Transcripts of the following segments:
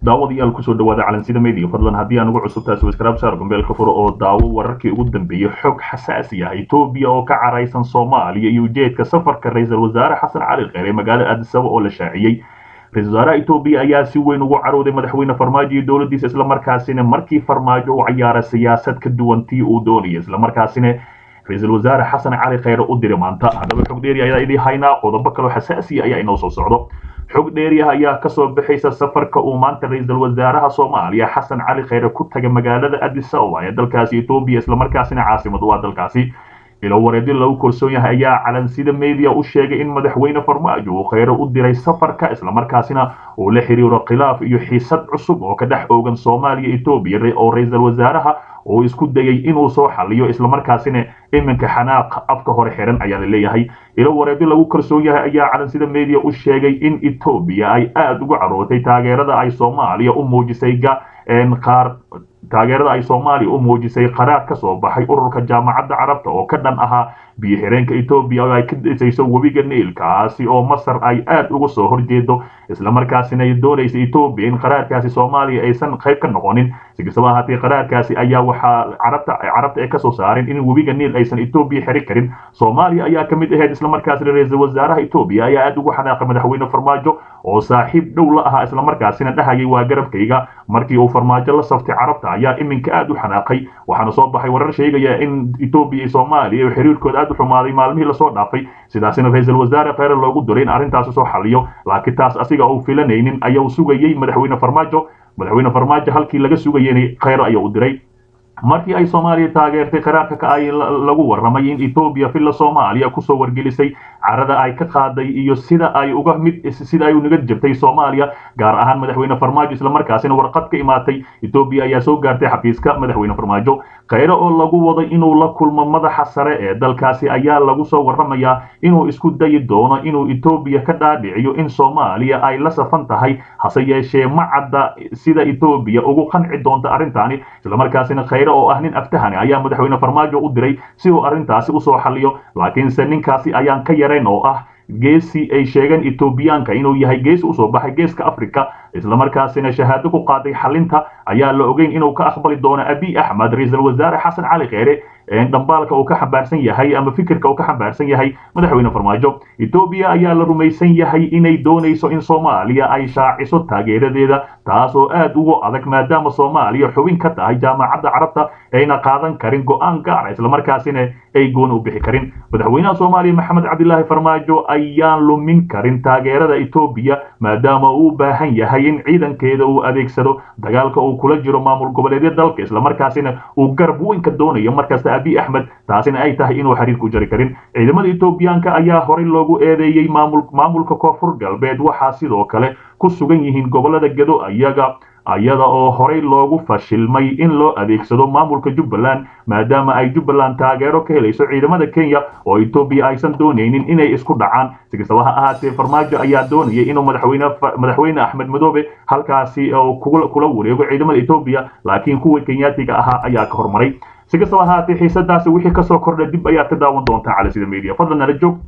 daawadayaal kusoo dhawaada calansida media fadlan haddii aan ugu cusubtaa subscribe saar gombeelka furo oo daawo wararkii ugu dambeeyey xog xasaasi ah etoobiya oo ka caraysan soomaaliya iyo ujeedka safarka ra-iisul wasaare xasan cali kheyr ee magaalada aadisaba oo la shaaciyey ra-isul wasaaraha etoobiya ayaa si weyn ugu carooday madaxweyne farmaajo iyo dowladdiisa islamarkaasina markii farmaajo u cayaara siyaasad ka duwan tii uu doonaya islamarkaasina ra-iisul wasaare xasan cali kheyre u diray maanta haddaba xog dheeri ayaa idii haynaa qodobo kaloo xasaasiya ayaa inoo soo socdo xog dheeriah ayaa kasoo bixaysa safarka uu maanta ra-iisul wasaaraha soomaaliya xasan cali kheyre ku tagay magaalada addis ababa ee dalkaasi etoobiya islamarkaasina caasimad u ah dalkaasi ilo wareedyo lagu kalsoon yahay ayaa calansida media u sheegay in madaxweyne farmaajo uu kheyre u diray safarka islamarkaasina uu la xiriiro khilaaf iyo xiisad cusub oo ka dhex oogan soomaaliya etoobiya oo ra-iisul wasaaraha uu isku dayay inuu soo xaliyo islamarkaasina iminka xanaaq afka hore xiran ayaa la leeyahay ilo wareedyo lagu kalsoon yahay ayaa calansida media u sheegay in etoobiya ay aada ugu carootay taageerada ay soomaaliya u muujisay qaar taageerada ay soomaaliya u muujisay qaraar ka soo baxay ururka jaamacadda carabta oo ka dhan ahaa biyo xireenka etoobiya oo ay ka dhisayso webiga niil kaasi oo masar ay aada uga soo horjeedo islamarkaasina ay doonaysa etoobiya in qaraarkaasi soomaaliya aysan qayb ka noqonin si kastaba ahaatee qaraarkaasi ayaa waxaa carabta carabta ay kasoo saareen in webiga niil aysan etoobiya xiri karin soomaaliya ayaa ka mid ahayd islamarkaasina ra-iisul wasaaraha etoobiya ayaa aada ugu xanaaqay madaxweyne farmaajo oo saaxiib dhow la ahaa islamarkaasina dhahayay waa garabkayga markii uu farmaajo la saftay carabta ayaa iminka aada u xanaaqay waxaana soo baxay warar sheegaya in etoobiya iyo soomaaliya oo xiriirkooda aada u xumaaday maalmihii lasoo dhaafay sidaasina ra-iisul wasaare kheyre loogu diray in arrintaasi soo xaliyo laakiin taas asiga uu filanaynin ayuu sugayey madaxweyne farmaajo madaxweyne farmaajo halkii laga sugayeyna kheyre ayuu u diray markii ay soomaaliya taageertay qaraarka ka ay lagu warramay in etoobiya villa soomaaliya kusoo wargelisay carada ay ka qaaday iyo sida ay uga mid sida ay unaga jabtay soomaaliya gaar ahaan madaxweyne farmaajo islamarkaasina warqad ka imaatay etoobiya ayaa soo gaartay xafiiska madaxweyne farmaajo kheyre oo lagu waday inuu la kulmo madaxa sare ee dalkaasi ayaa lagu soo warramayaa inuu isku dayi doono inuu etoobiya ka dhaadhiciyo in soomaaliya ay la safan tahay hase yeeshee ma cadda sida etoobiya ugu qanci doonta arrintaani islamarkaasina kheyre oo ah nin aftahani ayaa madaxweyne farmaajo u diray si uu arrintaasi usoo xaliyo laakiinse ninkaasi ayaan ka yarayn oo ah geesi ay sheegeen etoobiyaanka inuu yahay geesi usoo baxay geeska africa islamarkaasina shahaado ku qaaday xalinta ayaa la ogeyn inuu ka aqbali doono abiy axmed ra-iisul wasaare xasan cali kheyre dhambaalka uu ka xambaarsan yahay ama fikirka uu ka xambaarsan yahay madaxweyne farmaajo etoobiya ayaa la rumaysan yahay inay doonayso in soomaaliya ay shaaciso taageeradeeda taas oo aada ugu adag maadaama soomaaliya xubin ka tahay jaamacadda carabta ayna qaadan karin go-aan gaara islamarkaasina ay gooni u bixi karin madaxweynaha soomaaliya maxamed cabdilaahi farmaajo ayaan lumin karin taageerada etoobiya maadaama uu u baahan yahay in ciidankeeda uu adeegsado dagaalka uu kula jiro maamul goboleedya dalka islamarkaasina uu garab weyn ka doonayo markasta abiy axmed taasina ay tahay inuu xiriir ku jari karin ciidamada etoobiyaanka ayaa horey loogu eedeeyey maamul maamulka koonfur galbeed waxaa sidoo kale ku sugan yihiin gobolada gedo ayaga ayada oo horey loogu fashilmay in loo adeegsado maamulka jubbaland maadaama ay jubbaland taageero ka helayso ciidamada kenya oo etoobiya aysan doonaynin inay isku dhacaan si kastaba ha ahaatee farmaajo ayaa doonayay inuu madaxweyne madaxweyne axmed madoobe halkaasi kula wareego ciidamada etoobiya laakiin kuwa kenyaatiga ahaa ayaa ka hormaray si kastaba ahaatee xiisadaasi wixii kasoo kordha dib ayaad ka daawan doontaa calisida media fadlan nala joog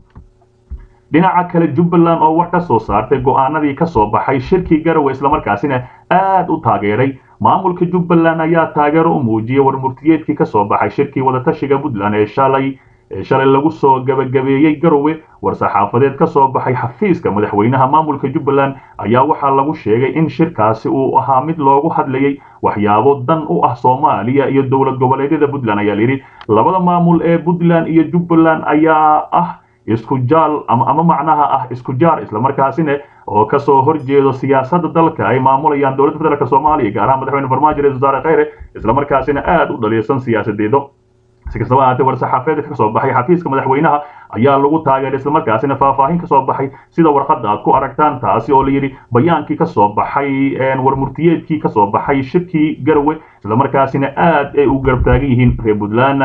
dhinaca kale jubbaland oo war ka soo saartay go-aanadii ka soo baxay shirkii garowe islamarkaasina aada u taageeray maamulka jubbaland ayaa taageero u muujiyay warmurtiyeedkii ka soo baxay shirkii wadatashiga puntland ee shalay shalay lagu soo gabagabeeyey garowe war-saxaafadeed ka soo baxay xafiiska madaxweynaha maamulka jubbaland ayaa waxaa lagu sheegay in shirkaasi uu ahaa mid loogu hadlayay waxyaabo dan u ah soomaaliya iyo dowlad goboleedyada puntland ayaa layidhi labada maamul ee puntland iyo jubbaland ayaa ah isku jaal ama macnaha ah isku jaar islamarkaasina oo kasoo horjeedo siyaasadda dalka ay maamulayaan dowladda federaalk soomaaliya gaar ahaan madaxweyne farmaajo ra-isul wasaare kheyre islamarkaasina aada u dhaliilsan siyaasadeedo si kastaba ahaatee war-saxaafeedka ka soo baxay xafiiska madaxweynaha ayaa lagu taageeray islamarkaasina faahfaahin ka soo baxay sida warqadda aad ku aragtaan taasi oo layidhi bayaankii ka soo baxay warmurtiyeedkii ka soo baxay shirkii garowe islamarkaasina aad ay u garab taagan yihiin reer puntland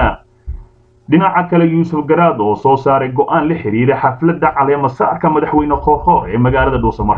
dhinaca kale yuusuf garaad oo soo saaray go-aan la xiriira xafladda caleema saarka madaxweyne koorkoor ee magaalada dhuusamareeb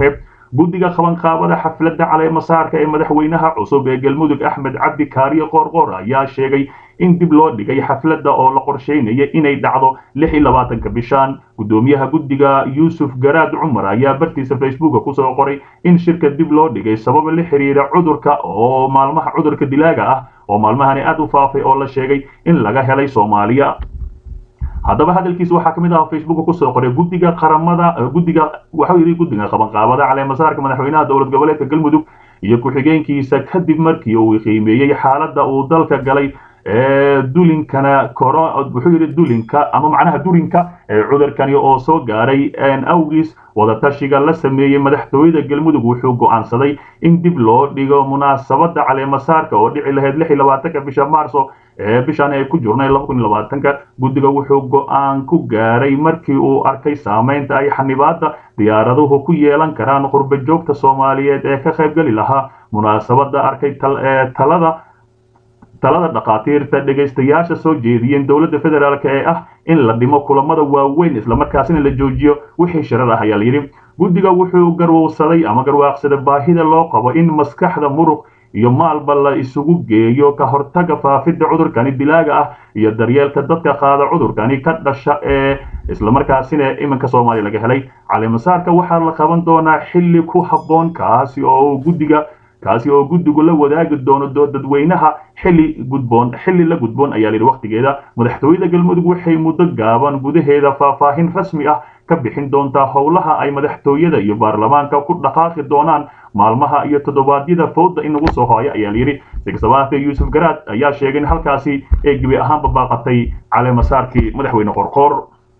guddiga qabanqaabada xafladda caleemasaarka ee madaxweynaha cusub ee galmudug axmed cabdi kaariye qoorqoor ayaa sheegay in dib loo dhigay xafladda oo la qorsheynaya inay dhacdo lix iyo labaatanka bishaan guddoomiyaha guddiga yuusuf garaad cumar ayaa bartiisa facebooka kusoo qoray in shirka dib loo dhigay sababa la xiriira cudurka oo maalmaha cudurka dilaaga ah oo maalmahani aad u faafay oo la sheegay in laga helay soomaaliya haddaba hadalkiisa waxaa ka mid ah facebooka kusoo qoray guddiga qaramada guddiga waxau yidhi guddiga qabanqaabada caleemasaarka madaxweynaha dowlad goboleedka galmudug iyo ku-xigeenkiisa kadib markii uu qiimeeyey xaaladda uu dalka galay dulinkana wuxuu yidhi dulinka ama macnaha dulinka cudurkani oo soo gaaray awgiis wadatashiga la sameeyey madaxtooyada galmudug wuxuu go'aansaday in dib loo dhigo munaasabadda caleemasaarka oo dhici lahayd lix iyo labaatanka bisha maarso ee bishan ay ku jirnay laba kun iyo labaatanka guddiga wuxuu go'aan ku gaaray markii uu arkay saamaynta ay xanibaadda diyaaraduhu ku yeelan karaan qurba joogta soomaaliyeed ee ka qaybgeli lahaa munaasabadda arkay talada talada dhakhaatiirta dhegaystayaasha soo jeediyeen dowladda federaalk ee ah in la dhimo kulamada waaweyn islamarkaasina la joojiyo wixii shirar ah ayaa layidhi guddiga wuxuu garwowsaday ama garwaaqsaday baahida loo qabo in maskaxda muruq iyo maalba la isugu geeyo ka hortaga faafidda cudurkani dilaaga ah iyo daryeelka dadka qaada cudurkani ka dhasha ee islamarkaasina iminka soomaaliya laga helay caleemasaarka waxaa la qaban doonaa xilli ku habboon kaasi oo guddiga kaasi oo guddigu la wadaagi doono dadweynaha xilli gudboon xilli la gudboon ayaa layidhi wakhtigeeda madaxtooyada galmudug waxay muddo gaaban gudaheeda faahfaahin rasmi ah ka bixin doontaa howlaha ay madaxtooyada iyo baarlamaanka ku dhaqaaqi doonaan maalmaha iyo toddobaadyada fowda inagu soo hooya ayaa layidhi sigasabaatee yuusuf garaad ayaa sheegay in halkaasi ay gebi ahaanba baaqatay caleemasaarkii madaxweyne qorqoor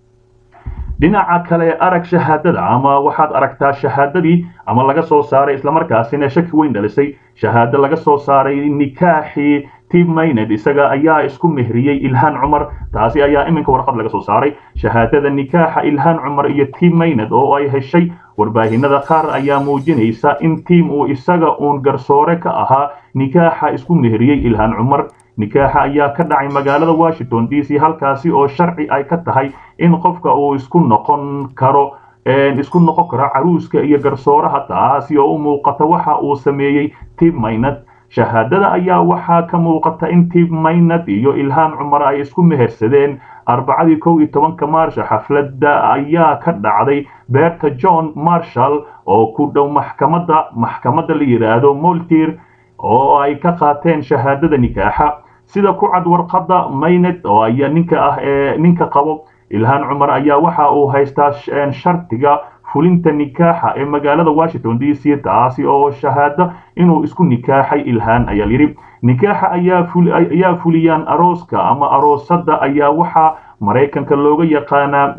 dhinaca kale arag shahaadada ama waxaad aragtaa shahaadadii ama laga soo saaray islamarkaasina shaki weyn dhalisay shahaado laga soo saaray nikaaxii tim mayned isaga ayaa isku mehriyey ilhaan cumar taasi ayaa iminka warqad laga soo saaray shahaadada nikaaxa ilhaan cumar iyo tim mayned oo ay heshay warbaahinada qaar ayaa muujinaysa in tiim uu isaga uun garsoore ka ahaa nikaaxa isku mehriyey ilhaan cumar nikaaxa ayaa ka dhacay magaalada washington d c halkaasi oo sharci ay ka tahay in qofka uu isku noqon karo isku noqon karo caruuska iyo garsooraha taasi oo u muuqata waxa uu sameeyey tim maynad shahaadada ayaa waxaa ka muuqata in tim maynad iyo ilhaan cumar ay isku mehersadeen arbacadii kow iyo tobanka maarsha xafladda ayaa ka dhacday beerta john marshall oo ku dhow maxkamadda maxkamadda la yidhaahdo moltir oo ay ka qaateen shahaadada nikaaxa sida ku cad warqadda mayned oo ayaa ninka ah ee ninka qabo ilhaan cumar ayaa waxa uu haystaa shartiga fulinta nikaaxa ee magaalada washington d c taasi oo shahaado inuu isku nikaaxay ilhaan ayaa yidhi nikaaxa ayaa fuliyaan arooska ama aroosadda ayaa waxaa maraykanka looga yaqaanaa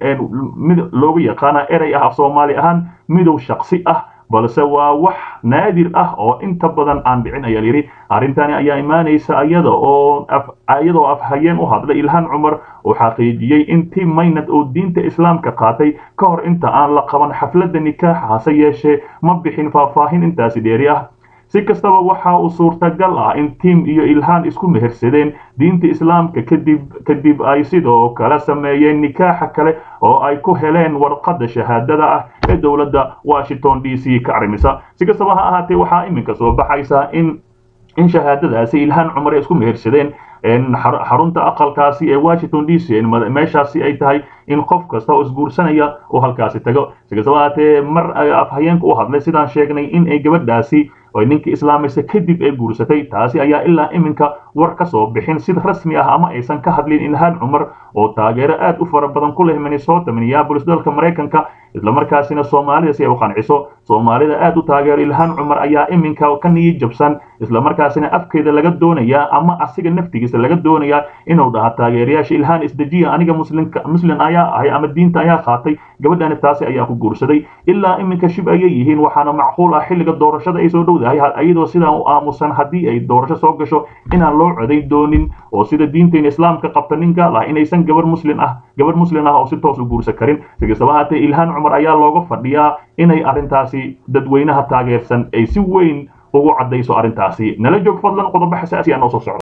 looga yaqaanaa erey ah af soomaali ahaan midow shaksi ah balse waa wax naadir ah oo inta badan aan dhicin ayaa layidhi arrintani ayaa imaanaysa iyada oo iyadoo afhayeen u hadlay ilhaan cumar oo xaqiijiyey in tim maynad oo diinta islaamka qaatay ka hor inta aan la qaban xafladda nikaaxa hase yeeshee ma bixin faahfaahin intaasi dheeri ah si kastaba waxa uu suurtagal ah in tim iyo ilhaan isku mehersadeen diinta islaamka kadib kadib ay sidoo kale sameeyeen nikaaxa kale oo ay ku heleen warqadda shahaadada ah ee dowladda washington d c ka arrimisa si kastaba ha ahaatee waxaa iminka soo baxaysa in in shahaadadaasi ilhaan cumar ay isku mehersadeen xarunta aqalkaasi ee washington d c meeshaasi ay tahay in qof kasta oo isguursanaya uu halkaasi tago si kastaba ahaatee mar afhayeenka u hadlay sidaan sheegnay in ay gabadhaasi oo ninkii islaamaysa kadib ay guursatay taasi ayaa ilaa iminka war ka soo bixin sida rasmi ah ama aysan ka hadlin ilhaan cumar oo taageero aad u fara badan ku leh minnesota minneapolis dalka maraykanka islamarkaasina soomaalida si ay u qanciso soomaalida aad u taageero ilhaan cumar ayaa iminka ka niyi jabsan islamarkaasina afkeeda laga doonayaa ama asiga naftigiisa laga doonayaa inuu dhaha taageerayaasha ilhaan isdejiya aniga muslimka muslim ayaa ahay ama diinta ayaa qaatay gabadhani taasi ayaa ku guursaday ilaa iminka shib ayay yihiin waxaana macquul ah xilliga doorashada ay soo dhowdahay iyadoo sidaan u aamusan haddii ay doorasho soo gasho inaan loo codayn doonin oo sida diinteena islaamka qabta nin gaal ah inaysan gabar muslim ah gabar muslim ah oo si toos u guursan karin sikastaba haatee ilhaan cumar ayaa looga fadhiyaa inay arrintaasi dadweynaha taageersan ay si weyn ugu caddayso arrintaasi nala joog fadlan qodobo xasaasi ah noo soo socda